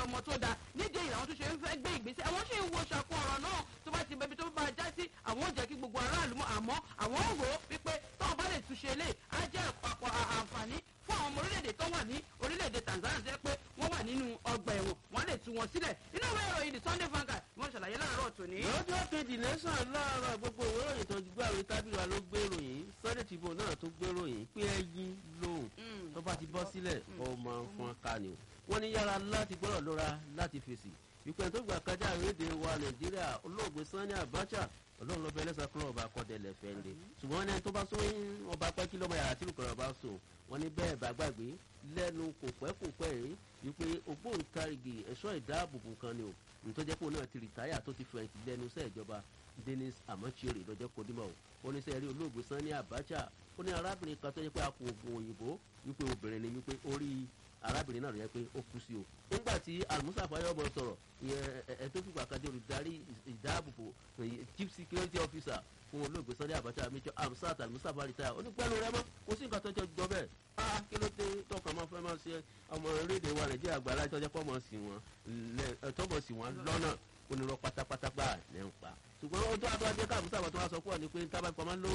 ọmọ tó dáa nídìí èyí àwọn tó ṣe ń fẹ́ gbé ìgbésẹ̀ àwọn ṣì ń wo ṣàkó ọ̀rọ̀ náà tó bá ti bẹbi tó bá já sí àwọn ò jẹ́ kí gbogbo aráàlú mọ̀ àmọ́ àwọn ò rò ó wípé táwọn bá lè túnṣe lé á jẹ́ àpapọ̀ àǹfààní fún àwọn ọmọ orílẹ̀-èdè tó wà ní orílẹ̀-èdè Tanzania jẹ́ pé wọ́n wà nínú ọgbà ẹ̀wọ̀n wọ́n lè tú wọn sílẹ̀ inú ìwé ìròyìn the Sunday Vanguard wọ́n ṣàlàyé láàárọ̀ tòní. lọ́jọ́ kejì nation láàárọ̀ gbogbo ìwé ìròyìn tó ti gbé àwọn tábìlì wa ló gbé ìròyìn Sunday Tribune náà tó gbé ìròyìn pé ẹyin lóhùn tó bá ti bọ́ sílẹ̀ ọmọ fún ká ni o wọ́n ní yára láti gbọ́dọ̀ lọ́ra láti fèsì ìpè tó gbà kájà àrídè wa Nàìjíríà olóògbé Sani Abacha ọlọ́run lọ́bẹ̀ ẹlẹ́sà kúrò ọba akọ́dẹ̀lẹ̀ fẹ́ǹdẹ̀ ṣùgbọ́n ẹni tó bá sọ ọba pẹ́kí lọ́mọ yàrá tí olùkọ́ ọba sọ wọn ní bẹ́ẹ̀ bá gbàgbé lẹ́nu kò pẹ́ kò pẹ́ rí wípé ògbóǹtarìgì ẹ̀ṣọ́ ìdáàbòbò kan ni o nítorí jẹ́ pé òun náà ti rìtáyà tó ti fẹ̀yìntì lẹ́nu iṣẹ́ ìjọba Dennis Amochiori lọ́jọ́ kọ́dímọ̀ o oníṣẹ́ rí olóògbé Sani Abacha ó ní arábìnrin kan tó yẹ pé a kò oògùn òyìnbó wípé obìnrin ni wípé orí arábìnrin náà rẹ pé ó kú sí o nígbà tí almusa fayọmọ sọ̀rọ̀ ìyẹn ẹ tó fìgbà kan dé olùdarí ìdáàbòbò chief security officer fún olóògbé Sunday Abacha major amsat almusa baritaya onípẹ́lú rẹ mọ́ kò sí nǹkan tó jọ jọ bẹ́ẹ̀ ah kí ló dé tọkàn máa fẹ́ máa ṣe ọmọ orílẹ̀-èdè wa Nàìjíríà gbà láti ọjọ́ pọ̀ mọ̀ sí wọn tọ́mọ̀ sí wọn lọ́nà onírọ̀ pátápátá gbà ní ń pa ṣùgbọ́n ojú àdó ajé káàmùsà àwọn tó wá sọ pọ̀ ni pé tábà pamọ́ ló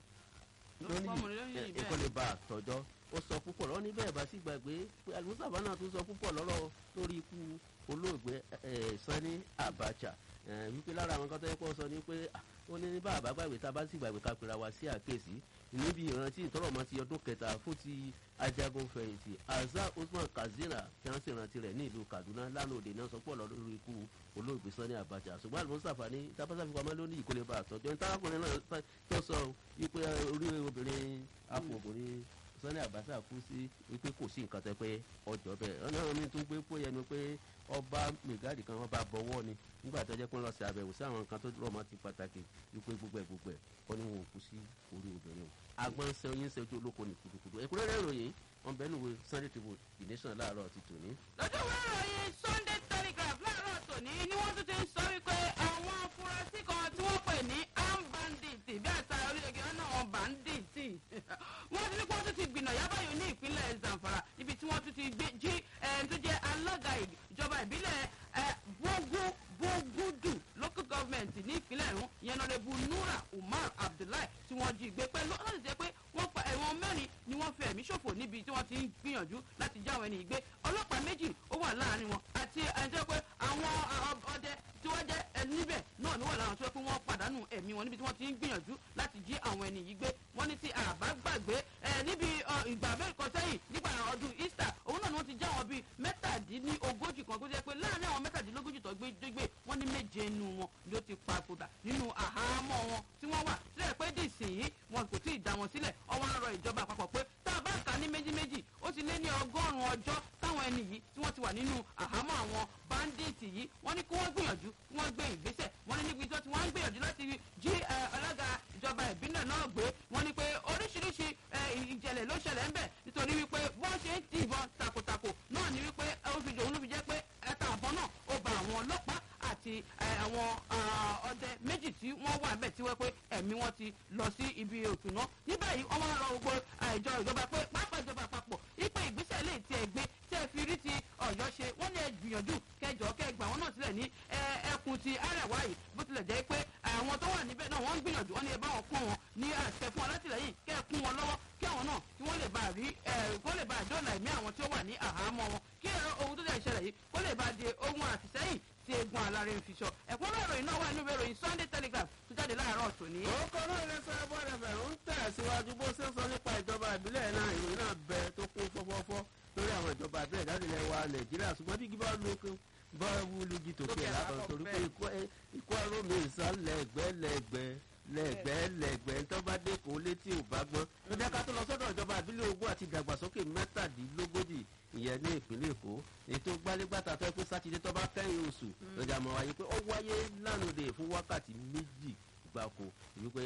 lónìí ẹ̀kọ́ lè ba àtọ́jọ́ ó sọ púpọ̀ lọ́wọ́ níbẹ̀ bá sì gbàgbé pé alimusaba náà tún sọ púpọ̀ lọ́rọ̀ lórí ikú olóògbé Sani Abacha wípé lára àwọn kan tó yẹ kó sọ ni pé ó ní bá àbá gbàgbé tá a bá sì gbàgbé ká pera wa sí àkéèsí níbi ìrántí ìtọ́rọ̀mọ́ ti ọdún kẹta fún ti ajagun fẹ̀yìntì Azza Usman Katsina tí wọ́n sì rántí rẹ̀ ní ìlú Kaduna lánàá òde náà sọ pọ̀ lórí ikú olóògbé Sani Abacha ṣùgbọ́n alimusafa ní tábàtà fipamọ́ lónìí ìkólé bá àtọ́jọ́ ní tárákùnrin náà tó sọ wípé orí obìnrin afọ̀bìnrin Sani Abacha kú sí wípé kò sí nǹkan tẹ pé ọjọ́ bẹ́ẹ̀ ọ̀nà mi tún gbé pé yẹnu pé ọba mẹgáàdì kan ọba bọ̀wọ́ ni nígbà tó jẹ́ pé ń lọ sí àbẹ̀wò sí àwọn nǹkan tó rọ̀ mọ́ ti pàtàkì wípé gbogbo ẹ̀ gbogbo ẹ̀ kọ́ ni wọn ò kú sí orí obìnrin o agbọ́n ṣe oyin ṣe ojú olóko ní kudukudu ẹ̀kúnrẹ́rẹ́ ìròyìn wọn bẹ́ẹ̀ nùwé Sunday Tribune The Nation láàárọ̀ ti tòní. lọ́jọ́ ìwé ìròyìn Sunday Telegraph láàárọ̀ tòní ni wọ́n tún ti ń sọ wípé àwọn afurasí kan tí wọ́n pè ní armed bandits bí àṣà orílẹ̀-èdè náà wọn bandits wọ́n ti ní kí wọ́n tún ti gbìnà yábàyò ní ìpínlẹ̀ Zamfara níbi tí wọ́n tún ti gbé jí tó jẹ́ alága ìjọba ìbílẹ̀ bógú bógúdù local government ní ìpínlẹ̀ ìrún ìyẹn nọ́lẹ́bù Nura Umar Abdullahi tí wọ́n jí gbé pẹ̀lú láti jẹ́ pé wọ́n pa ẹ̀wọ̀n mẹ́rin ni wọ́n fi ẹ̀mí ṣòfò níbi tí wọ́n ti ń gbìyànjú láti já àwọn ènìyàn gbé ọlọ́pàá méjì ó wà láàrin wọn àti ẹ̀jẹ̀ pé àwọn ọdẹ tí wọ́n jẹ́ níbẹ̀ náà ni wọ́n láwọn tó yẹ pé wọ́n pàdánù ẹ̀mí wọn níbi tí wọ́n ti ń gbìyànjú láti jí àwọn ènìyàn gbé wọ́n ní tí àbá gbàgbé níbi ìgbà mẹ́rin kan sẹ́yìn nígbà ọdún Easter òun náà ni wọ́n ti já wọn bíi mẹ́tàdínlógójì kan tó jẹ́ pé láàrin àwọn mẹ́tàdínlógójì tó gbé gbé wọ́n ní méje nínú wọn ló ti papòdà nínú àhámọ́ wọn tí wọ́n wà sílẹ̀ pé dìsìn wọn kò tí ì dá wọn sílẹ̀ ọwọ́ ń rọ ìjọba àpapọ̀ pé tá a bá kà ní méjì méjì ó ti lé ní ọgọ́rùn-ún ọjọ́ táwọn ẹni yìí tí wọ́n ti wà nínú àhámọ́ àwọn báńdíìtì yìí wọ́n ní kí wọ́n gbìyànjú kí wọ́n gbé ìgbésẹ̀ wọ́n ní níbi tó ti wọ́n ń gbìyànjú láti jí alága ìjọba ìbílẹ̀ náà gbé wọ́n ní pé oríṣiríṣi ìjẹ̀lẹ̀ ló ṣẹlẹ̀ ń bẹ̀ nítorí wípé wọ́n ṣe ń tìbọn takòtakò náà ní wípé oṣù òun ló fi jẹ́ pé ẹ̀ta àbọ̀ náà ó ba àwọn ọlọ́pàá àti àwọn ọdẹ méjì tí wọ́n wà bẹ́ẹ̀ tí wọ́n pé ẹ̀mí wọn ti lọ sí ibi òkú náà ní báyìí wọ́n máa ń rọ gbogbo ìjọ ìjọba pé pápá ìjọba àpapọ̀ ipe ìgbésẹ̀ lè tiẹ̀ gbé tẹ́ fi rí ti ọ̀yọ́ ṣe wọ́n ní ẹ gbìyànjú kẹjọ kẹgbà wọn náà sílẹ̀ ní ẹkùn ti arẹwà yìí bó tilẹ̀ jẹ́ pé àwọn tó wà níbẹ̀ náà wọ́n ń gbìyànjú wọ́n ní ẹ bá wọn kún wọn ní àṣẹ fún wọn látìlẹ́yìn kẹ́ ẹ kún wọn lọ́wọ́ kí àwọn náà kí wọ́n lè bá rí kó lè bá dóòlà ẹ̀mí àwọn tí ó wà ní àhámọ́ wọn kí ohun tó dẹ̀ ṣẹlẹ̀ yìí kó lè bá di ohun àfìsẹ́yìn tí egun alárè ń fi sọ ẹ̀kúnrẹ́ ìròyìn náà wà nínú ìròyìn Sunday Telegraph tó jáde láàárọ̀ tòní. orúkọ náà ilé sọ́yà bọ́ọ̀lù ẹ̀fẹ̀ ń tẹ̀síwájú bó ṣe ń sọ nípa ìjọba ìbílẹ̀ náà ìròyìn náà bẹ tó kún fọ́fọ́fọ́ lórí àwọn ìjọba ìbílẹ̀ jáde ilẹ̀ wa Nàìjíríà ṣùgbọ́n bí gíbá lókun bá wúlú jí tòkè látọ̀ torí pé ikú ẹrú mi ìsàlẹ̀ ẹgbẹ́lẹ́gbẹ́ lẹ́gbẹ́lẹ́gbẹ́ tó bá dé kó létí ò bá gbọ́n ló jẹ́ ká tó lọ sọ́dọ̀ ìjọba ìbílẹ̀ ogún àti ìdàgbàsókè mẹ́tàdínlógójì ìyẹn ní ìpínlẹ̀ Èkó ètò gbálégbàtà tó ẹ pé sátidé tó bá kẹ́yìn oṣù lọ́jà mọ̀ wáyé pé ó wáyé lánàá fún wákàtí méjì gbáko wípé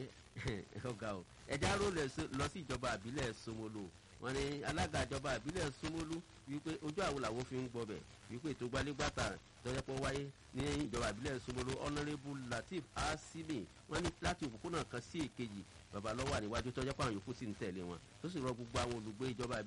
ọ̀gá o ẹ̀já ró lọ sí ìjọba ìbílẹ̀ Ṣómólú wọ́n ní alága ìjọba ìbílẹ̀ Ṣómólú wípé ojú àwọn làwọn fi ń gbọbẹ̀ wípé ètò gbálégbàtà tọ́jọ́pọ̀ wáyé ní ìjọba ìbílẹ̀ Ṣómólú ọ̀nàrẹ́bù Latif Asimi wọ́n ní láti òpópónà kan sí èkejì bàbá lọ́wọ́ àníwájú tọ́jọ́pọ̀ àwọn yòókù sì ń tẹ̀lé wọn tó sì rọ gbogbo àwọn olùgbé ìjọba